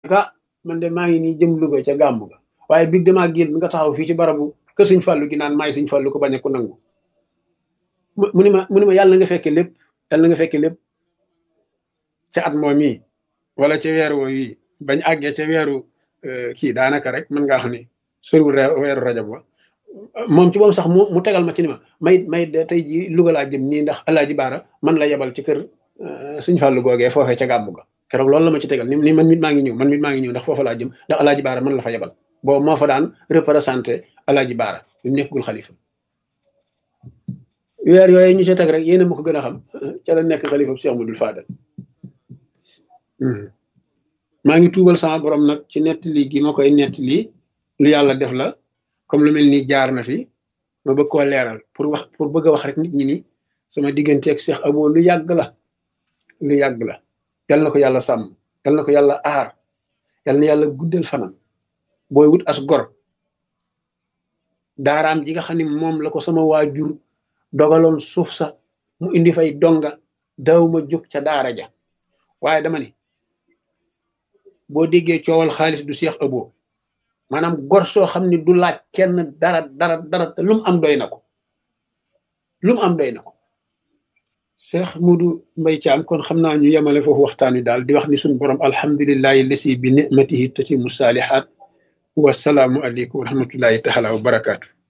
ka man de maa ngi nii jëm Louga ca gàmmu ga waaye big damaa génn nga taxaw fii ci barabu kër sëñ Fallou gi naan maay sëñ Fallou ko bañ a ko nangu mu ni ma mu ni ma yàlla na nga fekke lépp yàlla na nga fekke lépp ca at moom yi wala ca weer woo yi bañ àggee ca weeru kii daanaka rek mën ngaa xam ne soriwul weeru rajab wa moom ci moom sax mu mu tegal ma ci ni ma may may de tey ji Louga laa jëm nii ndax alaaji baara man la yebal ci kër sëñ Fallou googee foofee ca gàmmu ga keroog loolu la ma ci tegal ni ni man mit maa ngi ñëw man mit maa ngi ñëw ndax foofa laa jëm ndax alaaji baara man la fa yebal boobu moo fa daan représenté alaaji baara bi mu nekkul xalifa weer yooyu ñu ca teg rek yéen a ma ko gën a xam ca la nekk xalifa Cheikh Modou Fadal maa ngi tuubal sama borom nag ci nettali gi ma koy nettali lu yàlla def la comme lu mel ni jaar na fi ma bëgg koo leeral pour wax pour bëgg a wax rek nit ñi ni sama digganteeg Cheikh Abo lu yàgg la lu yàgg la yal na ko yàlla sàmm yal na ko yàlla aar yal na yàlla guddal fanam booy wut as gor daaraam ji nga xam ne moom la ko sama waajur dogaloon suuf sa mu indi fay donga daw ma jóg ca daara ja waaye dama ni boo déggee coowal xaalis du Cheikh Abo maanaam gor soo xam ne du laaj kenn dara dara dara te lu mu am doy na ko lu mu am doy na ko Cheikh Modou Mbaye Thiam kon xam naa ñu yemale foofu waxtaan wi daal di wax ni suñu borom alhamdulillahi lasi bi nicmatihi tatimu saalihaat wasalaamu aleykum wa rahmatullahi taala wa barakaatu